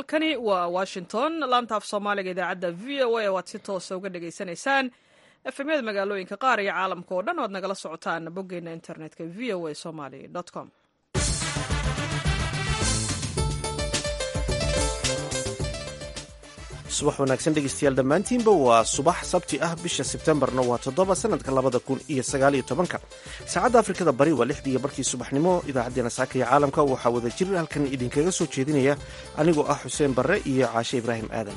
halkani waa washington laanta af soomaaliga idaacadda v o a waad si toosa uga dhagaysanaysaan efemyada magaalooyinka qaar iyo caalamka oo dhan oad nagala socotaan boggeena internetka v o a somaly com subax wanaagsan dhegeystayaal dhammaantiinba waa subax sabti ah bisha sebtembarna waa toddoba sanadka labada kun iyo sagaaliyo tobanka saacadda afrikada bari waa lixdii barkii subaxnimo idaacaddeenna saaka iyo caalamka waxaa wada jir halkan idinkaga soo jeedinaya anigoo ah xuseen barre iyo caashe ibraahim aadan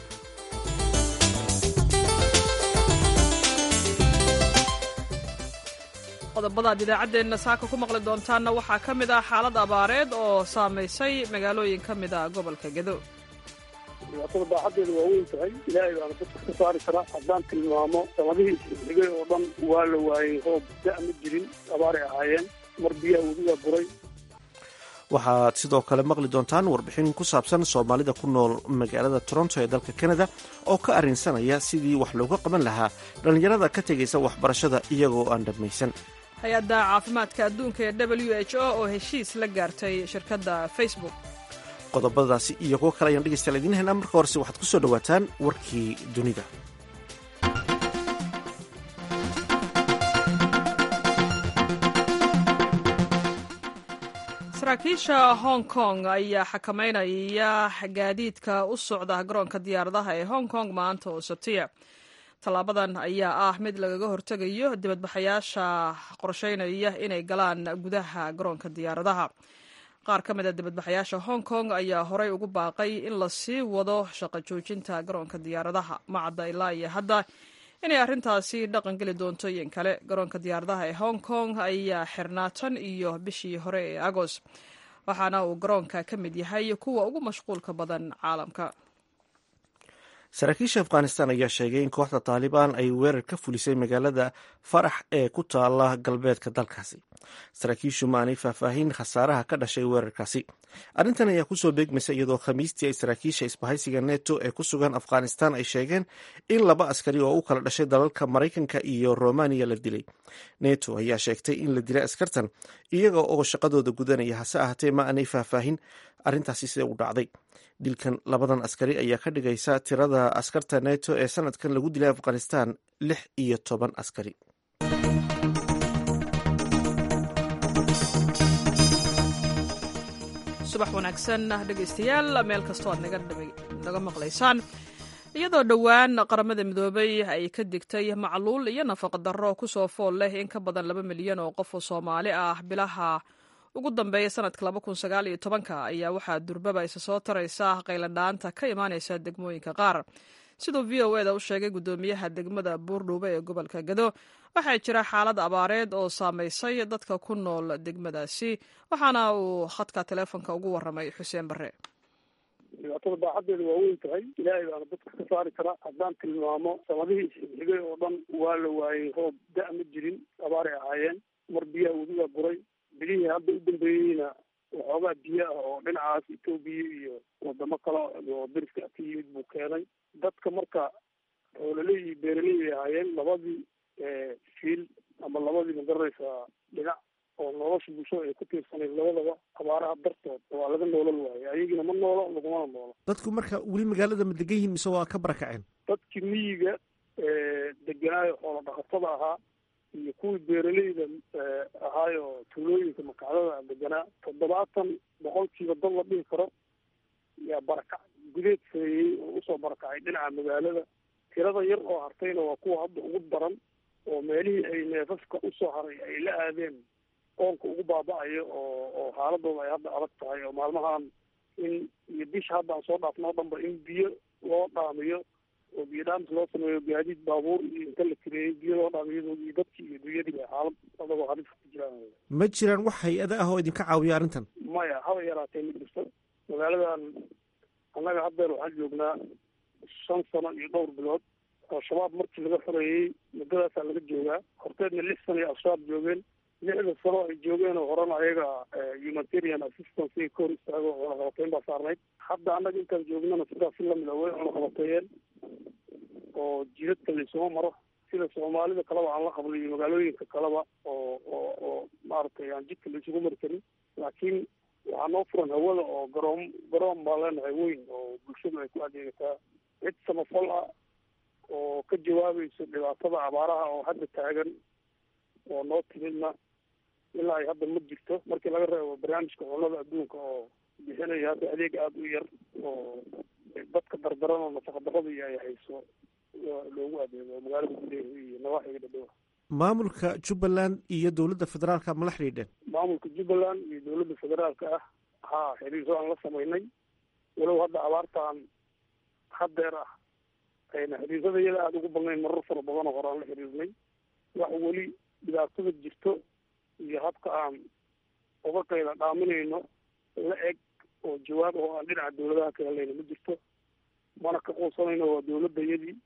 qodobadaad idaacaddeenna saaka ku maqli doontaanna waxaa ka mid ah xaalad abaareed oo saamaysay magaalooyin ka mid ah gobolka gedo dhibaatada baaxaddeedu waa weyn tahay ilaahay baana dadka ka saari karaa haddaan tilmaamo sanadihii isxigay oo dhan waa la waayey roob da' ma jirin abaaray ahaayeen mar biyaha webigaa buray waxaad sidoo kale maqli doontaan warbixin ku saabsan soomaalida ku nool magaalada toronto ee dalka kanada oo ka arrinsanaya sidii wax looga qaban lahaa dhallinyarada ka tegaysa waxbarashada iyagoo aan dhammaysan hay-adda caafimaadka adduunka ee w h o oo heshiis la gaartay shirkadda facebook qodobadaasi iyo kuwo kale ayaan dhegeystayaal idiin haynaa marka horese waxaad ku soo dhowaataan warkii dunida saraakiisha hong kong ayaa xakameynaya gaadiidka u socda garoonka diyaaradaha ee hong kong maanta oo sabtiya tallaabadan ayaa ah mid lagaga hortegayo dibadbaxayaasha qorsheynaya inay galaan gudaha garoonka diyaaradaha qaar ka mid a dibadbaxayaasha hong kong ayaa horey ugu baaqay in la sii wado shaqo joojinta garoonka diyaaradaha macadda ilaa iyo hadda inay arrintaasi dhaqan geli doonto in kale garoonka diyaaradaha ee hong kong ayaa xirnaa tan iyo bishii hore ee agost waxaana uu garoonka ka mid yahay kuwa ugu mashquulka badan caalamka saraakiisha afghanistan ayaa sheegay in kooxda taalibaan ay weerar ka fulisay magaalada farax ee ku taala galbeedka dalkaasi saraakiishu maanay faahfaahin khasaaraha ka dhashay weerarkaasi arrintan ayaa kusoo beegmaysa iyadoo khamiistii ay saraakiisha isbahaysiga neto ee ku sugan afghanistan ay sheegeen in laba askari oo u kala dhashay dalalka maraykanka iyo romaniya la dilay neto ayaa sheegtay in la dilay askartan iyaga oo shaqadooda gudanaya hase ahaatee ma aanay faahfaahin arrintaasi sida u dhacday dilkan labadan askari ayaa ka dhigaysa tirada askarta neto ee sanadkan lagu dilay afghanistan lix iyo toban askari subax wanaagsan dhegaystayaal meel kastoo aad naga maqlaysaan iyadoo dhowaan qaramada midoobay ay ka digtay macluul iyo nafaqa darro kusoo fool leh in ka badan laba milyan oo qof oo soomaali ah bilaha ugu dambeeya sanadka laba kun sagaal iyo tobanka ayaa waxaa durbaba isa soo taraysa qayladhaanta ka imaanaysa degmooyinka qaar siduu v o eda u sheegay guddoomiyaha degmada buurdhuube ee gobolka gado waxaa jira xaalad abaareed oo saamaysay dadka ku nool degmadaasi waxaana uu khadka teleefonka ugu waramay xuseen bare dhibaatada baaxaddeedu waa weyn tahay ilaahay baana dadka ka saari karaa haddaan tilmaamo sanadihii isxigay oo dhan waa la waayey roob da' ma jirin abaaray ahaayeen mar biyaha webigaa buray bilihii hadda u dambeeyeyna waxoogaa biyo ah oo dhinacaas etoobiya iyo wadamo kale oo dariska ka yimid buu keenay dadka marka xoololey iyo beeraley ay ahaayeen labadii fiil ama labadii magaranaysaa dhinac oo nolosha bulshada ay ku tiirsanayd labadaba abaaraha dartood waa laga noolal waayo ayagina ma noolo lagumana noolo dadku marka weli magaalada ma degan yihiin mise waa ka barakaceen dadkii miyiga deganaayo xoolo dhaqatada ahaa iyo kuwii beeraleyda ahaayo tuulooyinka makacdada deganaa toddobaatan boqolkiiba dad la dhihi karo yaa barakac gudeed sameeyey oo usoo barakacay dhinaca magaalada tirada yar oo hartayna waa kuwa hadda ugu daran oo meelihii ay neefafka usoo haray ay la aadeen qoonka ugu baaba-ayo oo oo xaaladooda ay hadda adag tahay oo maalmahan in iyo bisha hadda aan soo dhaafno o dhanba in biyo loo dhaamiyo oo biyo dhaamis loo sameeyo gaadiid baabuur iyo inta la tireeyey biyo loo dhaamiyo iyo dadkii iyo dunyadii xaalad adagoo halis ku jiraan ma jiraan wax hay-ada ah oo idinka caawiya arrintan maya haba yaraatee ma jirto magaaladan annaga haddeer waxaan joognaa shan sano iyo dhowr bilood al-shabaab markii laga xoreeyey muddadaasaa laga joogaa horteedna lix sano iyo al-shabaab joogeen lixda sano ay joogeen oo horena ayaga humanitarian assistance ay ka hor istaago cunaqabateyn baa saarnayd hadda annaga intaan joognana sidaas si lamid a way cunaqabateeyeen oo jidadka laysuma maro sida soomaalida kaleba aan la qabno iyo magaalooyinka kaleba oo oo oo maaragtay aan jidka la isugu mari karin laakiin waxaa noo furan hawada oo garoom garoon baa leenahay weyn oo bulshadu ay ku adeegataa cid samafal ah oo ka jawaabayso dhibaatada abaaraha oo hadda taagan oo noo timidna ilaa ay hadda ma jirto markii laga reebo barnaamijka cunnada adduunka oo bixinaya hadda adeeg aada u yar oo dadka dardaran oo nafaqa daradii ay hayso loogu adeego magaalada gudaheeda iyo nawaaxiga dhadhowa maamulka jubbaland iyo dowladda federaalka ma la xidhiidheen maamulka jubbaland iyo dowladda federaalka ah haa xiriirso aan la samaynay walow hadda abaartaan haddeer ah ayna xiriirsada iyada aada ugu badnayn marar fara badan oo hore aan la xiriirnay wax weli dhibaatada jirto iyo habka aan uga qayla dhaaminayno la eg oo jawaab oo aan dhinaca dawladaha ka helayna ma jirto mana ka quusanayno waa dawladda iyadii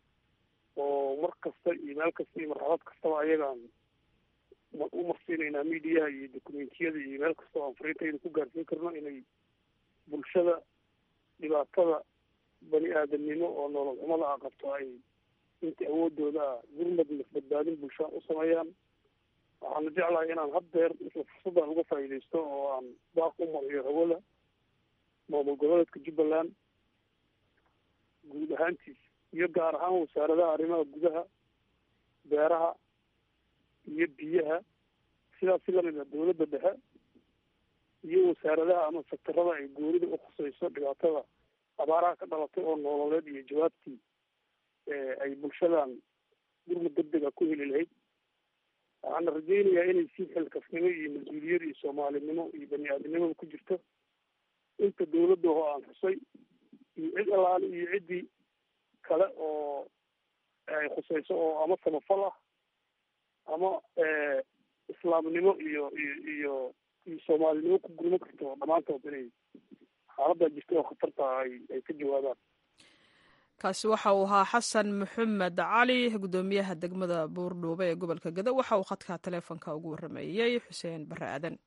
oo mar kasta iyo meel kasta iyo marxalad kastaba ayagaan u marsiinaynaa midiyaha iyo dokumentiyada iyo meel kasta oo aan fariintayda ku gaarsiin karno inay bulshada dhibaatada bani aadamnimo oo nolol xumada a qabto ay inta awoodooda ah gurmad badbaadin bulshaa u sameeyaan waxaana jeclahay inaan haddeer isla fursaddan uga faa'iidaysto oo aan baaq u mariyo hawada maamul goboleedka jubbaland guud ahaantiisa iyo gaar ahaan wasaaradaha arrimaha gudaha beeraha iyo biyaha sidaas si lamid ah dawladda dhexe iyo wasaaradaha ama sektarada ay goonida u khusayso dhibaatada abaaraha ka dhalatay oo noololeed iyo jawaabtii ay bulshadan gurmud degdega ku heli lahayd waxaana rajaynayaa inay si xilkasnimo iyo mas-uuliyad iyo soomaalinimo iyo bani aadamnimada ku jirto inta dawladda oo aan xusay iyo cid allaale iyo ciddii kale oo ay khusayso oo ama samafal ah ama islaamnimo iyo iyo iyo iyo soomaalinimo ku gurmo karto dhammaantood inay xaaladdaa jirta oo khatarta ay ay ka jawaabaan kaasi waxa uu ahaa xasan maxamed cali guddoomiyaha degmada buurdhuube ee gobolka gado waxa uu khadka taleefonka ugu warrameeyey xuseen barre aadan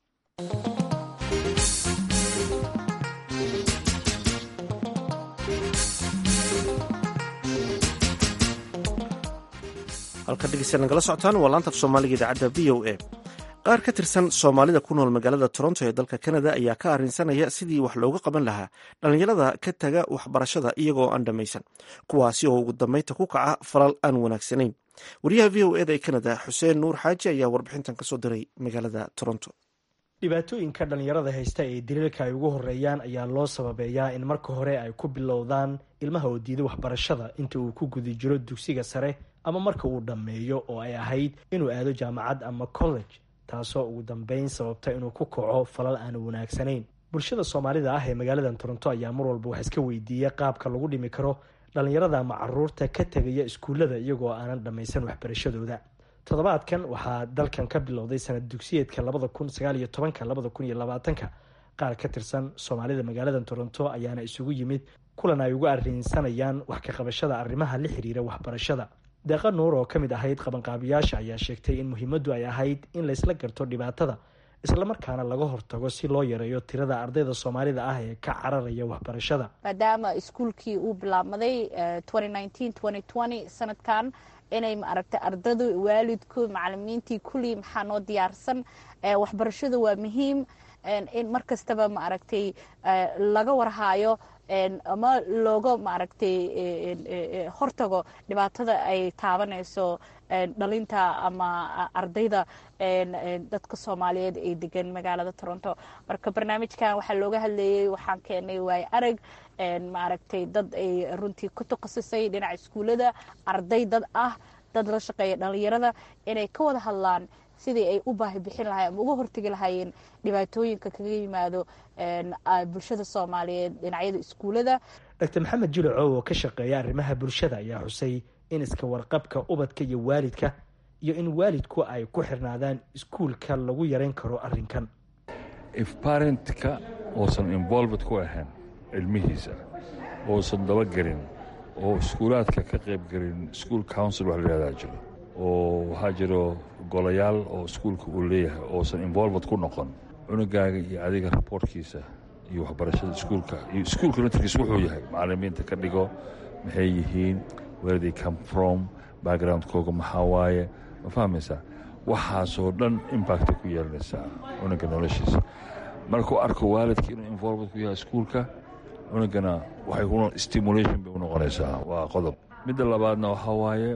halka dhegeysta nagala socotaan waa laanta af soomaaliga idaacadda v o a qaar ka tirsan soomaalida ku nool magaalada toronto ee dalka canada ayaa ka arrinsanaya sidii wax looga qaban lahaa dhallinyarada ka taga waxbarashada iyagoo aan dhammaysan kuwaasi oo ugu dambeynta ku kaca falal aan wanaagsanayn wariyaha v o eda ee canada xuseen nuur xaaji ayaa warbixintan kasoo diray magaalada toronto dhibaatooyinka dhallinyarada haysta ee daliilka ay ugu horeeyaan ayaa loo sababeeyaa in marka hore ay ku bilowdaan ilmaha oo diida waxbarashada inta uu ku guda jiro dugsiga sare ama marka uu dhammeeyo oo ay ahayd inuu aado jaamacad ama college taasoo ugu dambeyn sababta inuu ku kaco falal aan wanaagsanayn bulshada soomaalida ah ee magaaladan toronto ayaa mar walba wax iska weydiiya qaabka lagu dhimi karo dhallinyarada ama caruurta ka tegaya iskuullada iyagoo aanan dhammaysan waxbarashadooda toddobaadkan waxaa dalkan ka bilowday sanad dugsiyeedka labada kun sagaal iyo tobanka labada kun iyo labaatanka qaar ka tirsan soomaalida magaaladan toronto ayaana isugu yimid kulan ay ugu arrinsanayaan wax ka qabashada arrimaha la xiriira waxbarashada deeqa nuur oo ka mid ahayd qabanqaabiyaasha ayaa sheegtay in muhiimaddu ay ahayd in laysla garto dhibaatada islamarkaana laga hortago si loo yareeyo tirada ardayda soomaalida ah ee ka cararaya waxbarashada maadaama iskuulkii uu bilaabmaday sanadkan inay maaragtay ardadu waalidku macalimiintii kullii maxaa noo diyaarsan waxbarashadu waa muhiim in mar kastaba maaragtay laga warhaayo ama looga maaragtay hortago dhibaatada ay taabanayso dhalinta ama ardayda dadka soomaaliyeed ee degan magaalada toronto marka barnaamijkan waxaa looga hadlayay waxaan keenay waayo arag maaragtay dad ay runtii ku takhasusay dhinaca iskuullada arday dad ah dad la shaqeeya dhalinyarada inay ka wada hadlaan sidii ay u baahi bixin lahayen ama uga hortegi lahaayeen dhibaatooyinka kaga yimaado bulshada soomaaliyeed dhinacyada iskuullada doctor maxamed jilacow oo ka shaqeeya arrimaha bulshada ayaa xusay in iska warqabka ubadka iyo waalidka iyo in waalidku ay ku xirnaadaan iskuulka lagu yareyn karo arrinkan if parentka uusan involved ku ahayn ilmihiisa uusan dabagelin oo iskuulaadka ka qaybgelin school council wax la yihahdaa jiro oo waxaa jiro golayaal oo iskuulka uu leeyahay oosan involved ku noqon cunugaaga iyo adiga raboortkiisa iyo waxbarashada iskuulka iyo iskuulka naftirkiisa wuxuu yahay macalimiinta ka dhigo maxay yihiin where they come from backgroundkooga maxaa waaye ma fahmaysaa waxaasoo dhan impactay ku yeelanaysaa cunuga noloshiisa markuu arko waalidka inuu involved ku yahay iskuulka cunugana waxay ku stimulation bay u noqonaysaa waa qodob midda labaadna waxaa waaye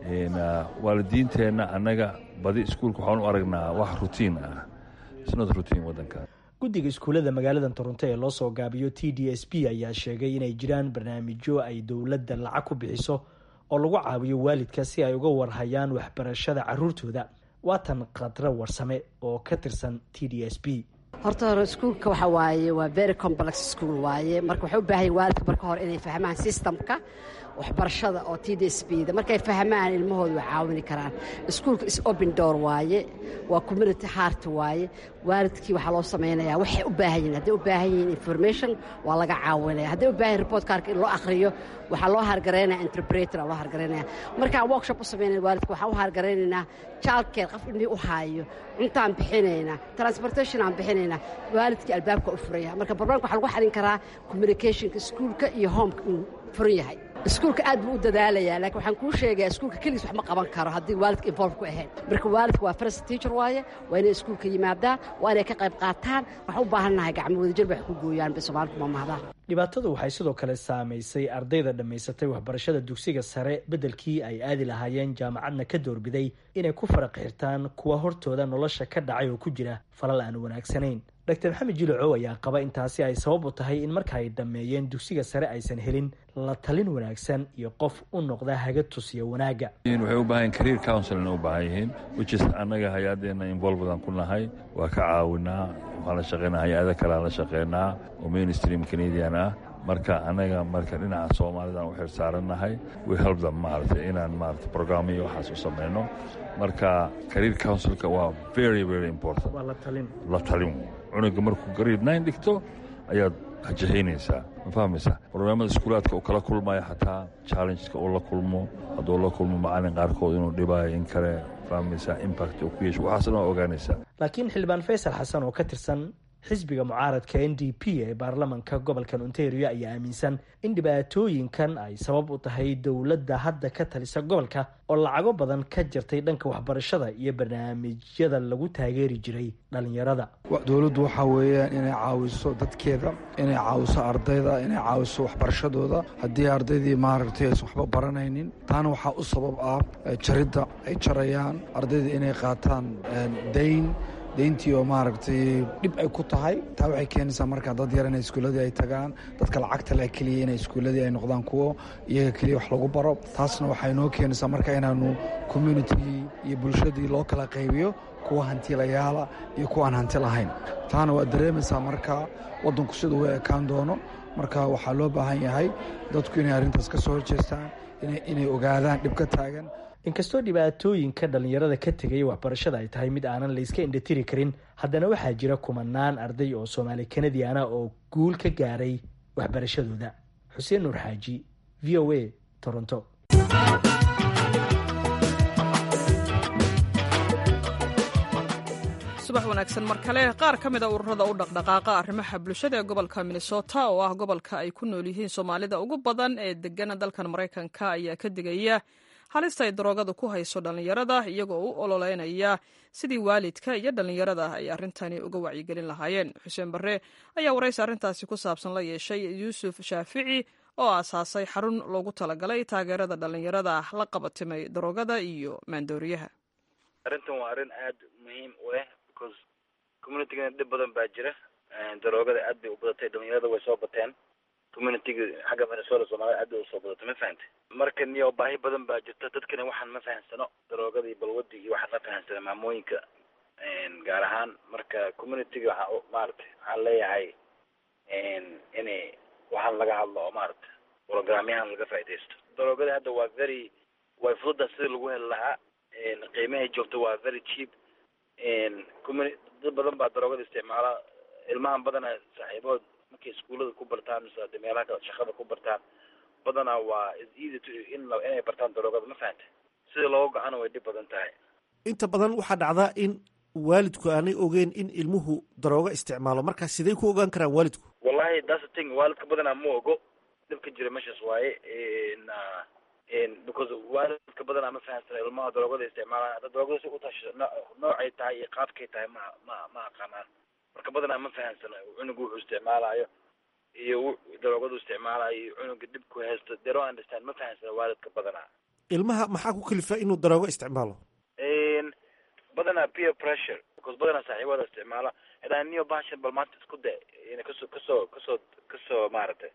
waalidiinteenna annaga badi iskuulka waxaan u aragnaa wax rutiin ah snot rutiin waddanka guddiga iskuullada magaalada toronto ee loo soo gaabiyo t d s b ayaa sheegay inay jiraan barnaamijyo ay dowladda lacag ku bixiso oo lagu caawiyo waalidka si ay uga warhayaan waxbarashada caruurtooda waatan khadro warsame oo ka tirsan t d s b horta hore iskuulka waxa waaye waa very complex school waaye marka waxay u baahan yahin waalidka marka hore inay fahmaan systemka waxbarashada oo t d s b da markay fahmaan ilmahooda way caawini karaan iskuulka is open door waaye waa community heart waaye waalidkii waxaa loo samaynayaa waxay u baahan yihin hadday u baahan yihiin information waa laga caawinaya hadday u baahan yihin report kaarka in loo akhriyo waxaa loo hargaraynaya interpreter aa loo hargaraynaya markaan workshop u samaynaya waalidka waxaan u hargaraynaynaa child care qof indhii u haayo cuntaan bixinaynaa transportation aan bixinaynaa waalidkii albaabka u furaya marka barnaamka waxaa lagu xalin karaa communicationka iskuulka iyo homeka uu furan yahay iskuulka aad buu u dadaalayaa laakiin waxaan kuu sheegayaa iskuulka keligiis wax ma qaban karo haddii waalidka involve ku ahayn marka waalidka waa first teacher waaye waa inay iskuulka yimaadaan waa inay ka qayb qaataan waxaan u baahannahay gacmo wadajir bay wax ku gooyaan bay soomaalku mamahdaa dhibaatadu waxay sidoo kale saamaysay ardayda dhammaysatay waxbarashada dugsiga sare beddelkii ay aadi lahaayeen jaamacadna ka doorbiday inay ku faraq xirtaan kuwa hortooda nolosha ka dhacay oo ku jira falal aan wanaagsanayn doctor maxamed jilocow ayaa qaba intaasi ay sabab u tahay in marka ay dhammeeyeen dugsiga sare aysan helin la talin wanaagsan iyo qof u noqda haga tusiya wanaagga waxay u baahan career counselin u baahan yihiin whichis annaga hay-adeena involvedaan ku nahay waa ka caawinaa waxaan la shaqeynaa hay-ada kalean la shaqeynaa oo mainstream canadian ah marka annaga marka dhinaca soomaalidaan u xir saarannahay we help them maaragtay inaan maarata programmo iyo waxaas u samayno marka career counsilka waa very very important waa la talin la talin cunuga markuu grade nine dhigto ayaad hajahaynaysaa ma fahmaysaa barnaamada iskuulaadka uu kala kulmayo xataa challengeska uu la kulmo hadduu la kulmo macalin qaarkood inuu dhibaayo in kale fahmaysaa impact uu ku yeesho waxaasna waa ogaanaysaa laakiin xildhibaan faysal xasan oo ka tirsan xisbiga mucaaradka n d p ee baarlamanka gobolkan ontario ayaa aaminsan in dhibaatooyinkan ay sabab u tahay dowladda hadda ka talisa gobolka oo lacago badan ka jirtay dhanka waxbarashada iyo barnaamijyada lagu taageeri jiray dhalinyarada dowladdu waxaa weeyaan inay caawiso dadkeeda inay caawiso ardayda inay caawiso waxbarashadooda haddii ardaydii maaragtay aysan waxba baranaynin taana waxaa u sabab ah jaridda ay jarayaan ardayda inay qaataan dayn dayntii oo maaragtay dhib ay ku tahay taa waxay keenaysaa markaa dad yar inay iskuulladii ay tagaan dadka lacagta leh keliya inay iskuulladii ay noqdaan kuwo iyaga keliya wax lagu baro taasna waxay noo keenaysaa marka inaanu communitigii iyo bulshadii loo kala qaybiyo kuwa hantilayaala iyo kuwa aan hanti lahayn taana waa dareemaysaa marka waddanku siduu u ekaan doono marka waxaa loo baahan yahay dadku inay arrintaas ka soo horjeestaan inay ogaadaan dhib ka taagan inkastoo dhibaatooyinka dhallinyarada ka tegaya waxbarashada ay tahay mid aanan layska indhatiri karin haddana waxaa jira kumanaan arday oo soomaali kanadiana oo guul ka gaaray waxbarashadooda xuseen nuur xaaji v o a toronto subax wanaagsan mar kale qaar ka mida ururada u dhaqdhaqaaqa arrimaha bulshada ee gobolka minnesota oo ah gobolka ay ku nool yihiin soomaalida ugu badan ee degana dalkan maraykanka ayaa ka digaya halista ay daroogada ku hayso dhallinyarada iyagoo u ololeynaya sidii waalidka iyo dhallinyarada ay arrintani uga wacyigelin lahaayeen xuseen barre ayaa waraysi arrintaasi ku saabsan la yeeshay yuusuf shaafici oo aasaasay xarun loogu talagalay taageerada dhallinyarada la qabatimay daroogada iyo maandooriyaha arrintan waa arrin aada muhiim u ah because communitygana dhib badan baa jira daroogada aad bay u badatay dhalinyarada way soo bateen communityga xagga minnesota soomaalida aad bay usoo badatay ma fahantay marka niyo baahi badan baa jirta dadkana waxaan ma fahansano daroogada iyo balwadii iyo waxaan ma fahansana maamooyinka gaar ahaan marka communityga waxaa maaragtay waxaan leeyahay inay waxaan laga hadlo oo maaragta programyahan laga faaidaysto daroogada hadda waa very way fududa sida lagu heli lahaa qiimahay joogto waa very cheap communi dad badan baa daroogada isticmaala ilmahan badana saaxiibood markay iskuullada ku bartaan mise ade meelaha kale shaqada ku bartaan badanaa waa is easy to in inay bartaan daroogada ma fahantay sida looga go-ana way dhib badan tahay inta badan waxaa dhacdaa in waalidku aanay ogeyn in ilmuhu daroogo isticmaalo marka sidey ku ogaan karaan waalidku wallahi that's the thing waalidka badanaa ma ogo dhibka jira meeshaas waaye because waalidka badanaa ma fahansana ilmaha daroogada isticmaalaan hadda daroogada si utasha noocay tahay iyo qaabkay tahay ma ma ma aqaanaan marka badanaa ma fahamsano cunuga wuxuu isticmaalayo iyo daroogadu isticmaalayo iyo cunuga dhibku haysto they don't understand ma fahamsano waalidka badanaa ilmaha maxaa ku kalifa inuu daroogo isticmaalo badanaa peer pressure because badanaa saaxiibada isticmaala hadaan niyo bahashan bal maanta isku de kasoo kasoo kasoo kasoo maaragtay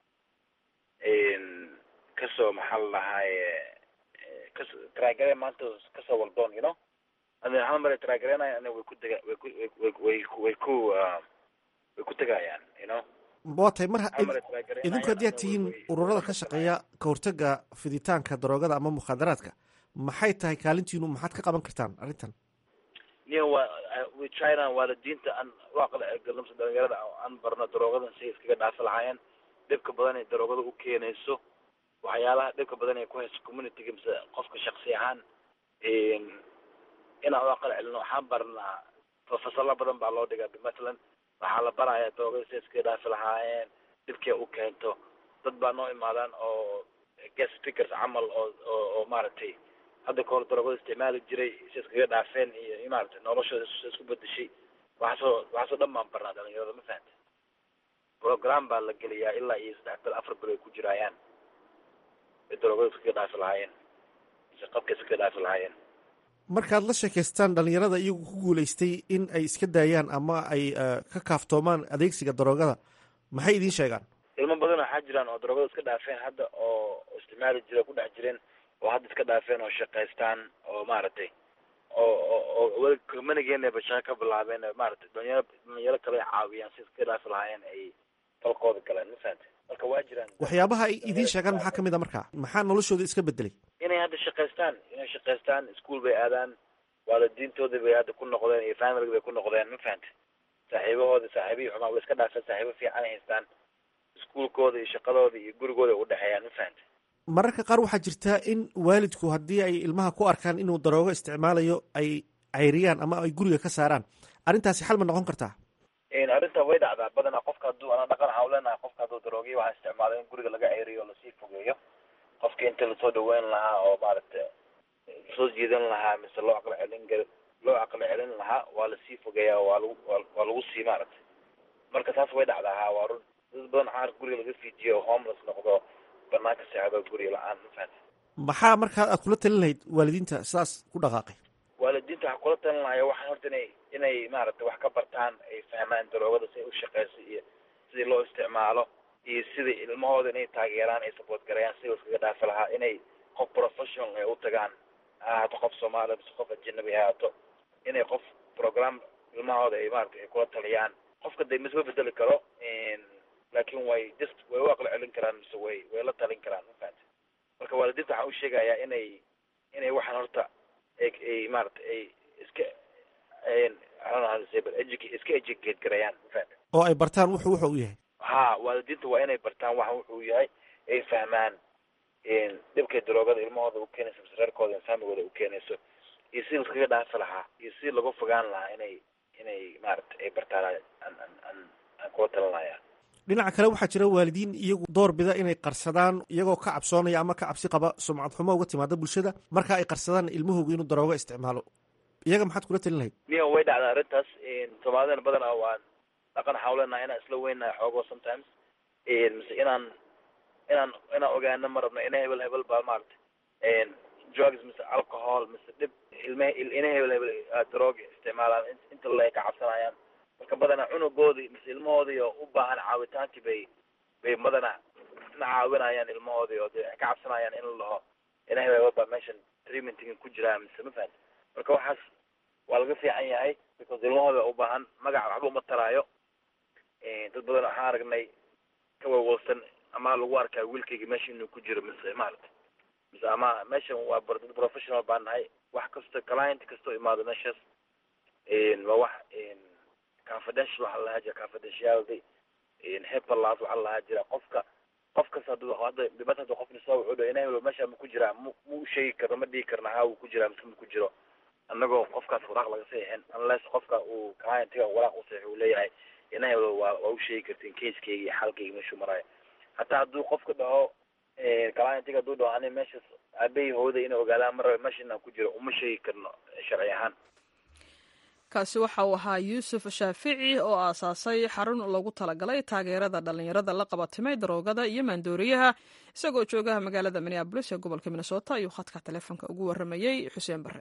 kasoo maxaa la dhahaaye kaso taraagare maanta kasoo waldoon you know ada hal mare taraagareenaya ana way ku dega way ku way way way ku way ku tegayaan you know waa tahay mar idinku haddii aad tihiin ururada ka shaqeeya ka hortaga fiditaanka daroogada ama mukhaadaraadka maxay tahay kaalintiinu maxaad ka qaban kartaan arrintan niyo waa we tryna waalidiinta aan waaqla galamsa dhalinyarada aan barno daroogadan si iskaga dhaafi lahaayeen dhibka badan ay daroogada u keenayso waxyaalaha dhibka badan ay ku hayso communityga mise qofka shaksi ahaan inaan u aqal celino waxaan barnaa fasalo badan baa loo dhigaa mathalan waxaa la barayaa daroogada si iskaga dhaafi lahaayeen dhibkay u keento dad baa noo imaadaan oo guest speakers camal oo oo oo maaragtay hadda kahor daroogada isticmaali jiray si iskaga dhaafeen iyo maaragtay noloshooda isku bedeshay waxaasoo waxaasoo dhan baan barnaa dhalinyarada ma fahanta program baa la geliyaa ilaa iyo saddex bil afar bil ay ku jiraayaan ay daroogada iskaga dhaafi lahaayeen mise qabka iskaga dhaafi lahaayeen markaad la sheekaystaan dhalinyarada iyagu ku guulaystay in ay iska daayaan ama ay ka kaaftoomaan adeegsiga daroogada maxay idiin sheegaan ilmo badan waxaa jiraan oo daroogada iska dhaafeen hadda oo isticmaali jira ku dhex jireen oo hadda iska dhaafeen oo shaqaystaan oo maaragtay oo oo weli kumanigeena bashaqa ka bilaabeen maaragtay dhalinyaro dhalinyaro kale ay caawiyaan si iska dhaafi lahaayeen ay falkooda galeen ma fahantay marka waa jiraan waxyaabaha ay idiin sheegaan maxaa kamid a markaa maxaa noloshooda iska bedelay inay hadda shaqaystaan inay shaqaystaan iskuol bay aadaan waalidiintoodii bay hadda ku noqdeen iyo family bay ku noqdeen ma fahantay saaxiibahooda saaxiibihii xumaa way iska dhaafeen saaxiibo fiican ay haystaan iskuolkooda iyo shaqadooda iyo gurigooda ay udhexeeyaan ma fahantay mararka qaar waxaa jirtaa in waalidku haddii ay ilmaha ku arkaan inuu daroogo isticmaalayo ay cayriyaan ama ay guriga ka saaraan arrintaasi xal ma noqon kartaa arrinta way dhacdaa badanaa qofka hadduu ana dhaqan waxaa uleenahay qofka hadduu daroogiyo waxaa isticmaala in guriga laga ceyriyo o lasii fogeeyo qofka inta lasoo dhaweyn lahaa oo maaragtay lasoo jiidan lahaa mise loo aqli celin gar loo aqli celin lahaa waa lasii fogeeyaa waa lagu waa lagu sii maaragtay marka taas way dhacdaa ha waa run dad badan waxaa arka guriga laga fiijiyo oo homeless noqdo banaanka seexdo guriga la-aan ma fahanta maxaa markaa aad kula talin lahayd waalidiinta sidaas ku dhaqaaqay waalidiinta waxaa kula talin lahaya waxaan horta inay inay maaragtay wax ka bartaan ay fahmaan daroogada si ay u shaqeyso iyo sidii loo isticmaalo iyo sidai ilmahooda inay taageeraan ay support gareeyaan sidii iskaga dhaafi lahaa inay qof professional ay u tagaan ha ahaato qof soomaaliya mise qof ajanabi ha ahaato inay qof program ilmahooda ay maaragtay ay kula taliyaan qofka de misma bedeli karo laakin way just way u aqli celin karaan mise way way la talin karaan ma fahanta marka waalidiinta waxaan u sheegayaa inay inay waxaan horta ay ay maaragtay ay iska iska educate gareeyaan ma fahanta oo ay bartaan wuxuu wuxa u yahay ha waalidiinta waa inay bartaan waxa wuxuu yahay ay fahmaan dhibkay daroogada ilmahooda u keenayso mise reerkooda iyo famigooda u keenayso iyo sidii iskaga dhaafi lahaa iyo sidii lagu fogaan lahaa inay inay maaragtay ay bartaan aan aan aan aan kula talinaya dhinaca kale waxaa jira waalidiin iyagu door bida inay qarsadaan iyagoo ka cabsoonaya ama ka cabsi qaba sumcad xumo uga timaada bulshada marka ay qarsadaan ilmahooga inuu daroogo isticmaalo iyaga maxaad kula talin lahayd niyo way dhacdaa arrintaas soomaalidana badanaa waan dhaqan waxaa uleenahay inaan isla weynahay xoogo sometimes mise inaan inaan inaan ogaano ma rabno ina hebel hebel baa maaragtay drugs mise alcohol mise dhib ilme ina hebel hebel darooga isticmaalaan inta le ka cabsanayaan marka badanaa cunugoodii mise ilmahoodii oo u baahan caawitaankii bay bay badanaa na caawinayaan ilmahoodii oo dee ka cabsanayaan in la dhaho ina hebel hebel baa meeshan treatmenting ku jiraa mise ma fahanti marka waxaas waa laga fiican yahay because ilmahooda u baahan magac waxba uma taraayo dad badan waxaan aragnay ka wawalsan ama lagu arkaa wiilkayga meesha inuu ku jiro mise maarata mise ama meeshan waa dad professional baan nahay wax kasta client kastoo imaado meeshaas waa wax confidential waxaa lahaa jira confidentiality hepalas waxaa lahaa jira qofka qof kasta hadduu hadda dhibata hadda qofni soo wuxuu dha inay meesha ma ku jiraa mu mu sheegi karno ma dhihi karna ha wuu ku jiraa mise ma ku jiro annagoo qofkaas waraaq laga saxiixin unless qofka uu clientiga waraaq u saxiix uu leeyahay inay waa waa u sheegi kartiin casekeyga iyo xaalkayga meeshuu maraayo hataa hadduu qofka dhaho clientiga hadduu dhaho ani meeshaas aabahii hooyada inay ogaadaan mar rabe meesha inaan ku jiro uma sheegi karno sharci ahaan kaasi waxa uu ahaa yuusuf shaafici oo aasaasay xarun lagu talagalay taageerada dhallinyarada la qabatimay daroogada iyo maandooriyaha isagoo joogaha magaalada minneabolis ee gobolka minnesota ayuu khadka taleefonka ugu waramayey xuseen bare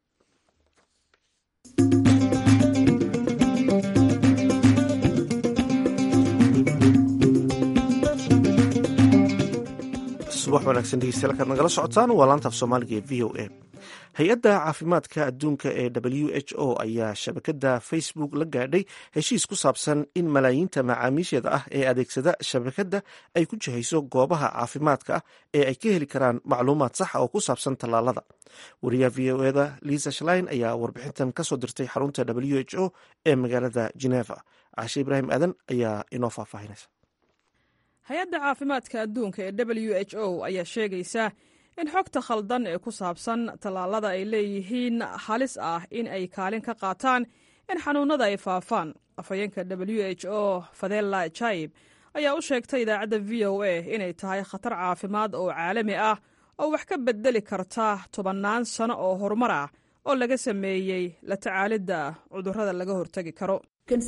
subax wanaagsan dhegeystayaal kaad nagala socotaan waa laanta af soomaaliga ee v o a hay-adda caafimaadka adduunka ee w h o ayaa shabakadda facebook la gaadhay heshiis ku saabsan in malaayiinta macaamiisheeda ah ee adeegsada shabakadda ay ku jihayso goobaha caafimaadka ah ee ay ka heli karaan macluumaad saxa oo ku saabsan tallaalada wariyaha v o eda lisa shlein ayaa warbixintan kasoo dirtay xarunta w h o ee magaalada geneva cashe ibraahim aadan ayaa inoo faahfaahinaysa hay-adda caafimaadka adduunka ee w h o ayaa sheegaysa in xogta khaldan ee ku saabsan tallaalada ay leeyihiin halis ah in ay kaalin ka qaataan in xanuunada ay faafaan afhayeenka w h o fadela jaib ayaa u sheegtay idaacadda v o a inay tahay khatar caafimaad oo caalami ah oo wax ka bedeli karta tobannaan sano oo horumar ah oo laga sameeyey la tacaalidda cudurrada laga hortegi karo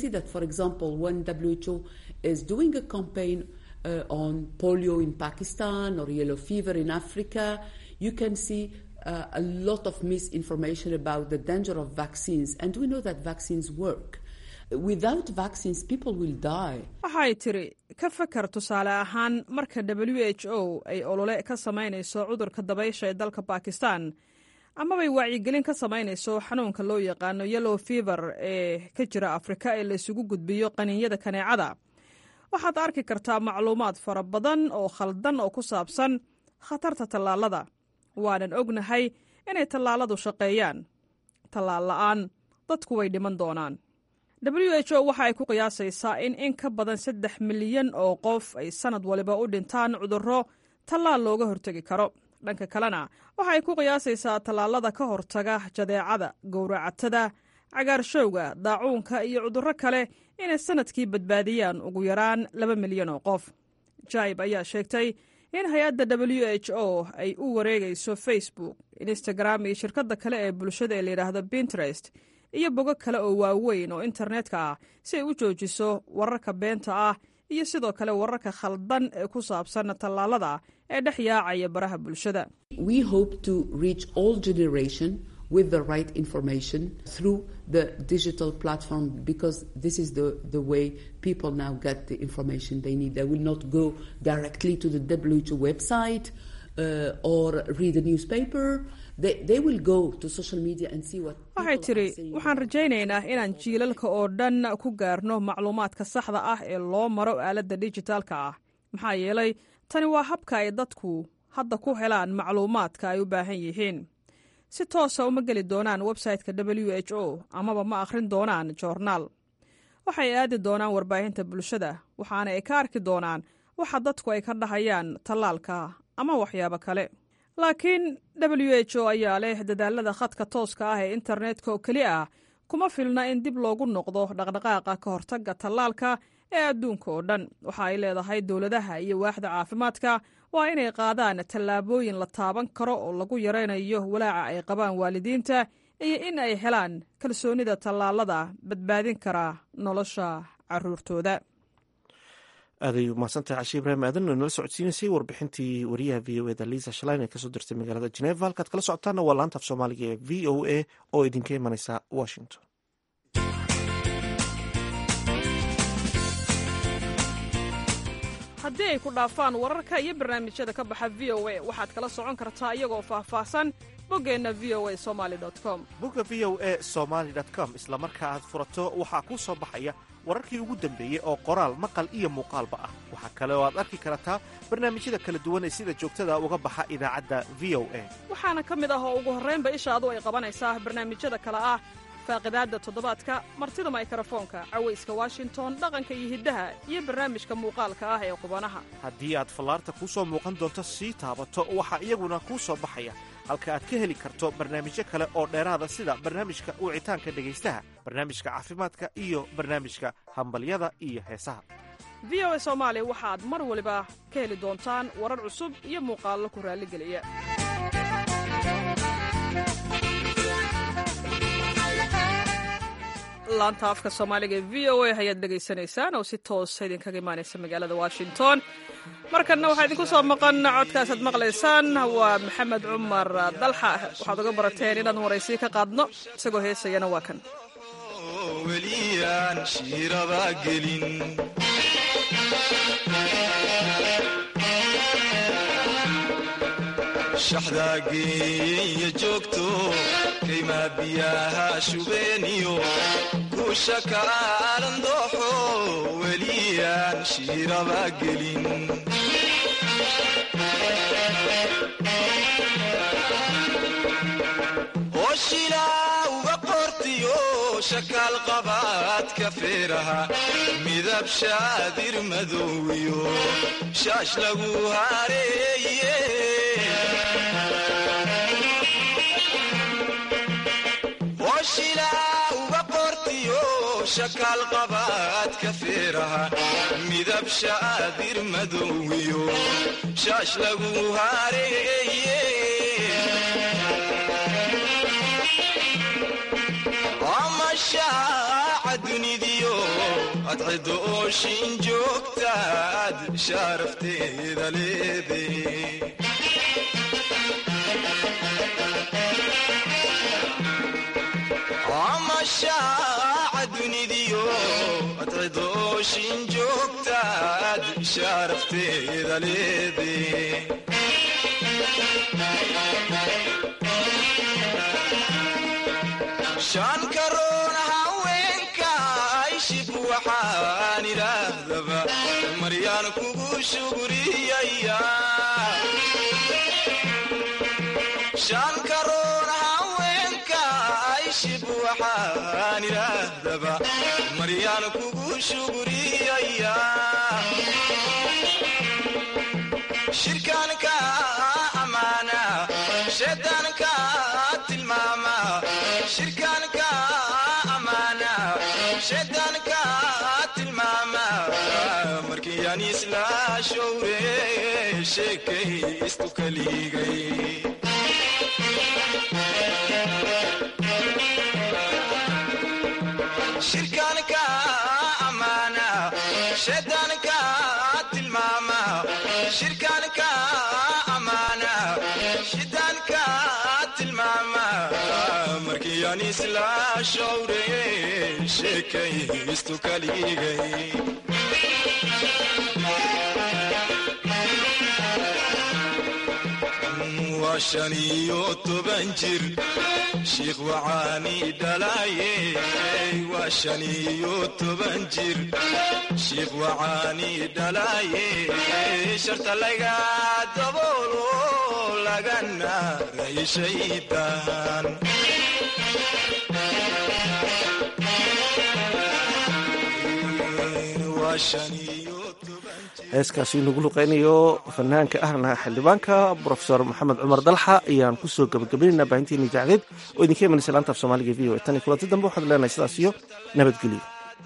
Uh, on polio in Pakistan or yellow fever in Africa, you can see uh, a lot of misinformation about the danger of vaccines. And we know that vaccines work. Without vaccines, people will die. waxay tiri ka fakar tusaale ahaan marka w h o ay olole ka samaynayso cudurka dabaysha ee dalka bakistan amabay wacyigelin ka samaynayso xanuunka loo yaqaano yellow fever ee ka jira afrika ee laysugu gudbiyo qaniinyada kaneecada waxaad arki kartaa macluumaad fara badan oo khaldan oo ku saabsan khatarta tallaalada waanan ognahay inay tallaaladu shaqeeyaan tallaal la'aan dadku way dhiman doonaan w h o waxa ay ku qiyaasaysaa in in ka badan saddex milyan oo qof ay sannad waliba u dhintaan cudurro tallaal looga hortegi karo dhanka kalena waxa ay ku qiyaasaysaa tallaalada ka hortaga jadeecada gowracatada cagaarshowga daacuunka iyo cudurro kale inay sannadkii badbaadiyaan ugu yaraan laba milyan oo qof jaib ayaa sheegtay in hay-adda w h o ay u wareegayso facebook instagram iyo shirkadda kale ee bulshada ee layidhaahdo pinterest iyo bogo kale oo waaweyn oo internetka ah si ay u joojiso wararka beenta ah iyo sidoo kale wararka khaldan ee ku saabsan tallaalada ee dhex yaacaya baraha bulshada We hope to reach all generation with the right information through the digital platform because this is the, the way people now get the information they need. They will not go directly to the WHO website uh, or read a newspaper. They, they will go to social media and see what waxay people tiri are saying. waxaan rajaynaynaa inaan jiilalka oo dhan ku gaarno macluumaadka saxda ah ee loo maro aaladda dijitaalka ah maxaa yeelay tani waa habka ay dadku hadda ku helaan macluumaadka ay u baahan yihiin si toosa uma geli doonaan websayte-ka w h o amaba ma akhrin doonaan joornaal waxay aadi doonaan warbaahinta bulshada waxaana ay ka arki doonaan waxa dadku ay ka dhahayaan tallaalka ama waxyaabo kale laakiin w h o ayaa leh dadaalada khadka tooska ah ee internetka oo keli ah kuma filna in dib loogu noqdo dhaqdhaqaaqa ka hortagga tallaalka ee adduunka oo dhan waxa ay leedahay dowladaha iyo waaxda caafimaadka waa inay qaadaan tallaabooyin la taaban karo oo lagu yaraynayo walaaca ay qabaan waalidiinta iyo in ay helaan kalsoonida tallaalada badbaadin kara nolosha caruurtooda aaday umahadsantahay cashe ibraahim aadan oo nala socodsiinaysay warbixintii wariyaha v o eda lisa shlein ee kasoo dirtay magaalada geneva halkaad kala socotaana waa laanta af soomaaliga ee v o a oo idinka imanaysa washington haddii ay ku dhaafaan wararka iyo barnaamijyada ka baxa v o a waxaad kala socon kartaa iyagoo faahfaahsan boggeenna v o a somali com bogga v o a somaly com isla marka aad furato waxaa kuu soo baxaya wararkii ugu dambeeyey oo qoraal maqal iyo muuqaalba ah waxaa kale oo aad arki kartaa barnaamijyada kala duwan ee sida joogtada uga baxa idaacadda v o a waxaana ka mid ah oo ugu horraynba ishaadu ay qabanaysaa barnaamijyada kale ah faaqidaadda toddobaadka martida maykarafoonka cawayska washington dhaqanka iyo hiddaha iyo barnaamijka muuqaalka ah ee qubanaha haddii aad fallaarta kuu soo muuqan doonto sii taabato waxaa iyaguna kuu soo baxaya halka aad ka heli karto barnaamijyo kale oo dheeraada sida barnaamijka wicitaanka dhegaystaha barnaamijka caafimaadka iyo barnaamijka hambalyada iyo heesaha v o a soomaali waxaad mar waliba ka heli doontaan warar cusub iyo muuqaallo ku raalligeliya laanta afka soomaaliga ee v o a ayaad dhegaysanaysaan oo si toosa idinkaga imaanaysa magaalada washington markanna waxaa idinku soo maqan codkaasaad maqlaysaan waa maxamed cumar dalxa waxaad uga barateen inaan waraysiyo ka qaadno isagoo heesayana waa kan weliyaan shiiraba gelin shaxdaageeya joogto kaymaa biyaha shubeeniyo kuusha kaalan dooxo weliyaan shiiraba gelin oshilaa uga qortiyo shakaal qabaadka feeraha midab shaadir madowiyo shaash lagu hareeye oshilaa uga qortiyo shakaal qabaadka feeraha midab shaadir madowiyo shaash lagu hareeye amashaaca dunidiyo adcido ooshin joogtaad shaarafteeda leede amashaaca dunidiyo adcido ooshin joogtaad shaarafteeda leede shan karoon haweenka ayshib waxaan idhaahdaba maryaan kugu shuguriyaya shan karoon haweenka ayshib waxaan idhaahdaba maryaan kugu shuguriyaya shirkaanka amaana shaydaanka tilmaama shirkaanka amaana shaydaanka tilmaama markiyaan isla showre sheekay istu kaligay shirkaanka amaana shaydaanka tilmaama shirkaanka amaana shaydaanka tilmaama markiyaan isla showre sheekay istu kaligay waa shan iyo toban jir shiikh wacaani dhalaaye waa shan iyo toban jir shiikh wacaani dhalaaye sharta laga daboolo lagana rayshaydaan heeskaasi nagu luqeynayo fanaanka ahna xildhibaanka brofesor maxamed cumar dalxa ayaan kusoo gabagabaynayna baahinteena idaacadeed oo idinka imanaysa laanta af soomaaliga v o tan iyo kulanti dambe waxaad leenahay sidaas iyo nabadgelyo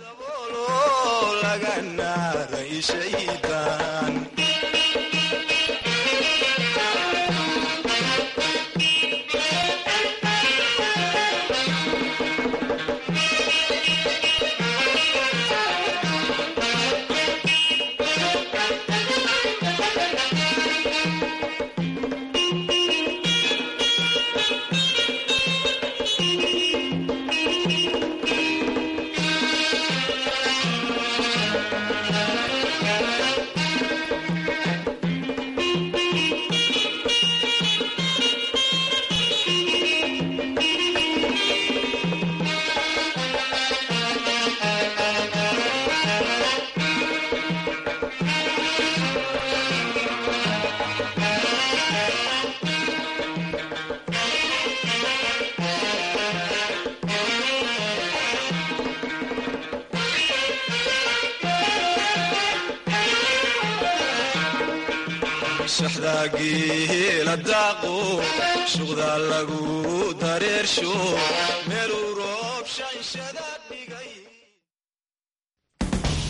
shaxdaageela daaqo shuqdaa lagu dareersho meeluu roob shanshada